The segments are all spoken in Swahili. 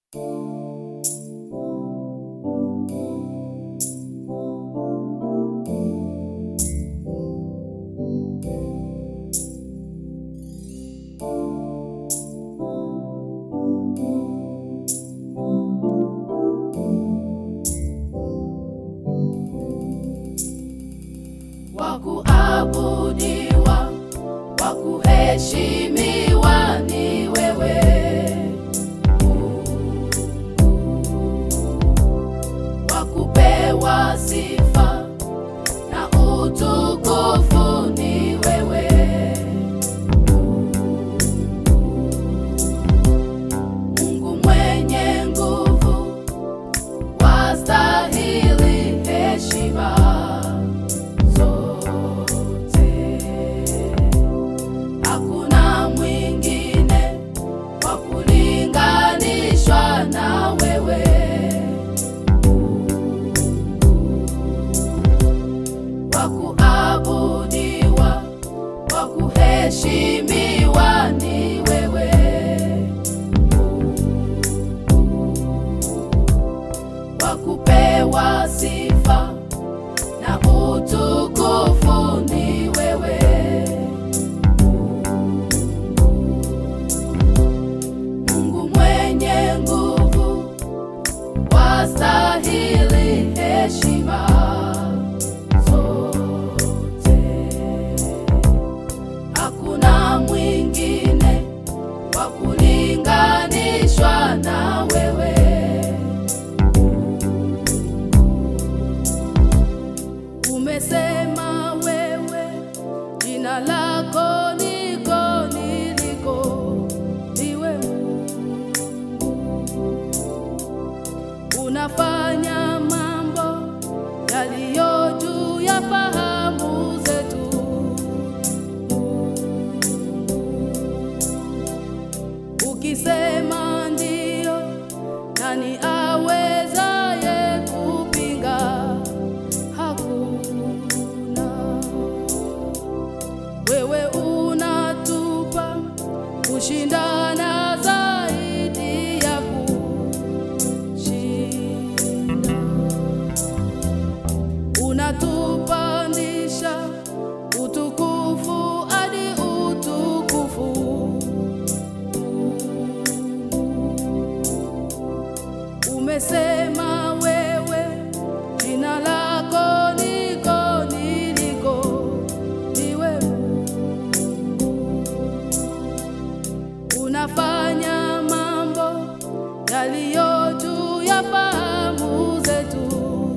wa kuabudiwa, wa kuheshimiwa ni wewe. Wa kupewa sifa na utukufu ni wewe. Mungu mwenye nguvu, wastahili heshima zote. Hakuna mwingine wa kulinganishwa na wewe. Wa kuabudiwa, wa kuheshimiwa ni wewe. Wa kupewa sifa na utukufu ni wewe. Mungu mwenye nguvu, wastahili heshima zote. Hakuna mwingine wa kulinganishwa na wewe. Umesema wewe jina lako niko niliko, ndiwe unafanya mambo yaliyo juu ya fahamu zetu. Ukisema ndio, nani awezaye kupinga? Hakuna. Wewe unatupa kushindana zaidi ya kushinda, unatupandisha utukufu hadi utukufu. Umesema wewe jina lako niko niliko, ndiwe unafanya mambo yaliyo juu ya fahamu zetu.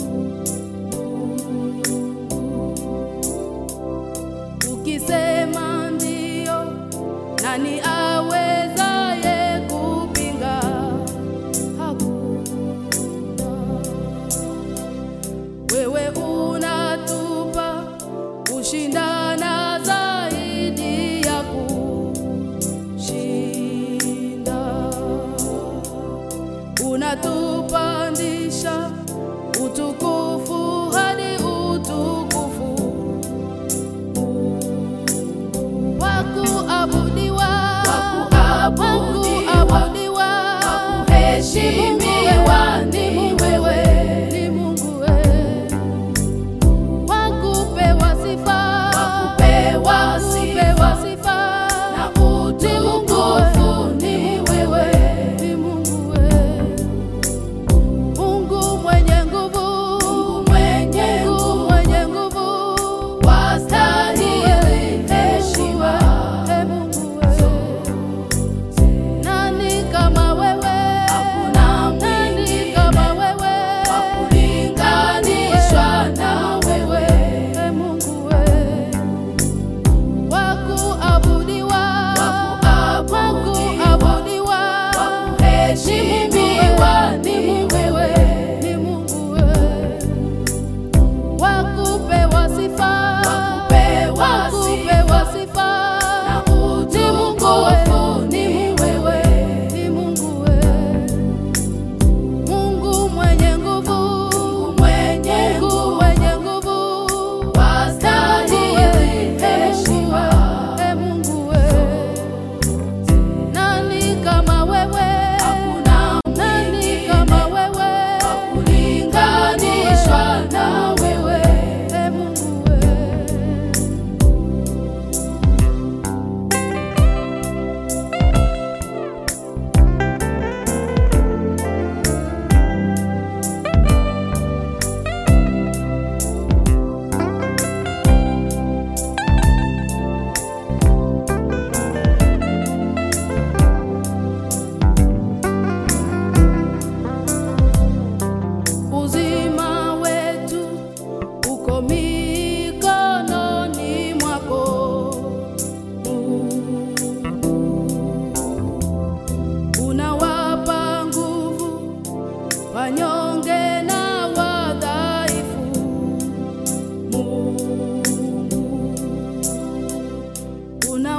Ukisema ndio, nani awezaye kupinga? Hakuna. Wewe unatupa kushindana zaidi ya kushinda, unatupandisha utukufu hadi utukufu wa kuabudiwa, wa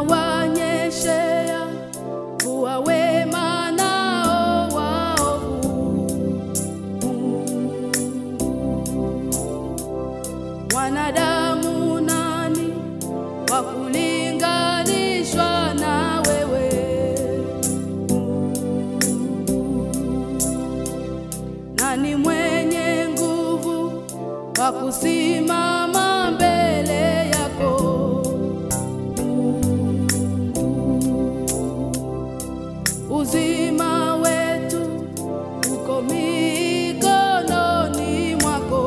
unawanyeshea kuwa wema nao waovu. Wanadamu nani wa kulinganishwa na wewe? Nani mwenye nguvu wa kusimama mbele yako? Uzima wetu uko mikononi mwako.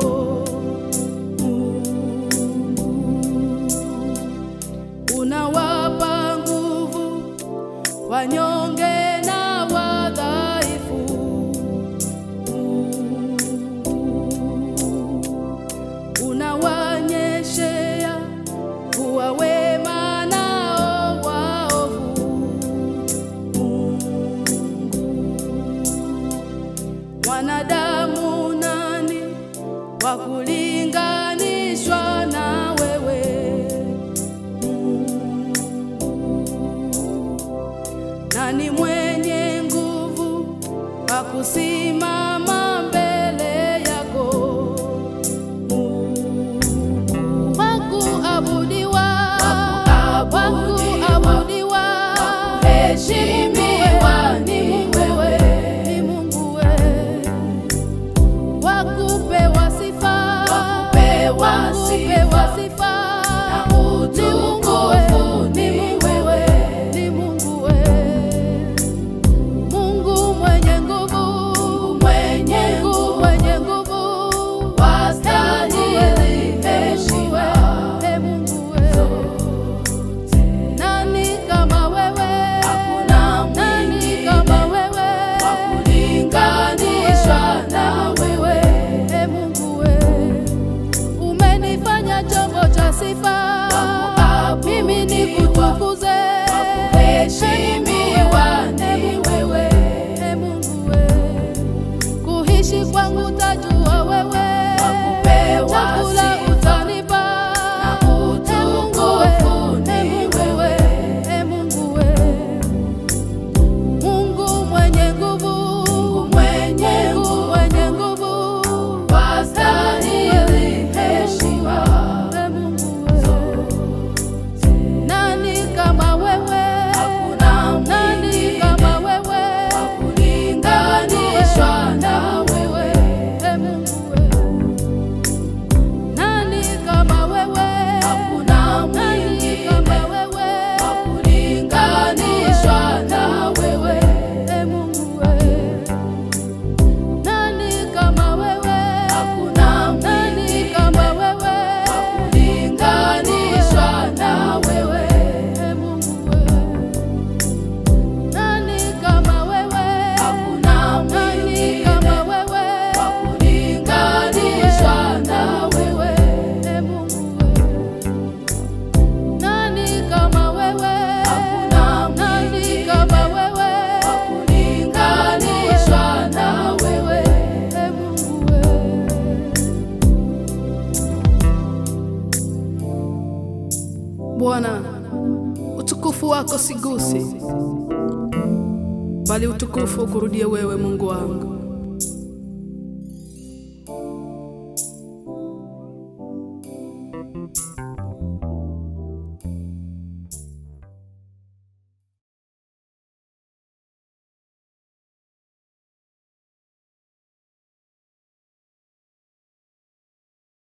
Unawapa nguvu wanyonge na wadhaifu. Unawanyeshea kuwa wema nao waovu. Wanadamu nani wa kulinganishwa na wewe? Nani mwenye nguvu wa kusimama mbele yako? Wakuabudiwa, wakuabudiwa, Wakuheshimiwa ni ni Mungu we, ni Mungu we. Wakupewa sifa, Wakupewa wakupewa sifa, sifa, na ni Mungu we, utukufu ni ni Mungu we, wewe. ni Mungu we. Mungu mwenye nguvu, mwenye Mungu nguvu, mwenye nguvu, wastahili heshima Ee Mungu we. Nani kama wewe? Hakuna Nani mwingine kama wewe? wa kulinganishwa na wewe. Ee Mungu we. Umenifanya chombo cha sifa, Wakuabudiwa, mimi nikutukuze. Wakuheshimiwa ni Ee Mungu wewe. Ee Mungu we. Kuishi kwangu tajua wewe, Wakupewa chakula sifa, utanipa, na Ee Mungu we, utukufu Ee ni Mungu we, wewe. Ee Mungu we. Mungu mwenye nguvu, mwenye Mungu nguvu, mwenye nguvu, wastahili heshima Ee Mungu we. Nani kama wewe? Hakuna Nani mwingine kama wewe? wa kulinganishwa na wewe. Ee Mungu we. Nani kama wewe? Hakuna Nani mwingine kama wewe? wa kulinganishwa na wewe. Ee Mungu we. Nani kama wewe? Hakuna Nani mwingine kama wewe? wa kulinganishwa na wewe. Ee Mungu we. Nani kama wewe? Hakuna Nani mwingine kama wewe? wa kulinganishwa na wewe. Ee Mungu we. Nani kama wewe? Hakuna Nani mwingine kama wewe? wa kulinganishwa na wewe. Ee Mungu we. Bwana, utukufu wako sigusi, bali utukufu ukurudie wewe, Mungu wangu.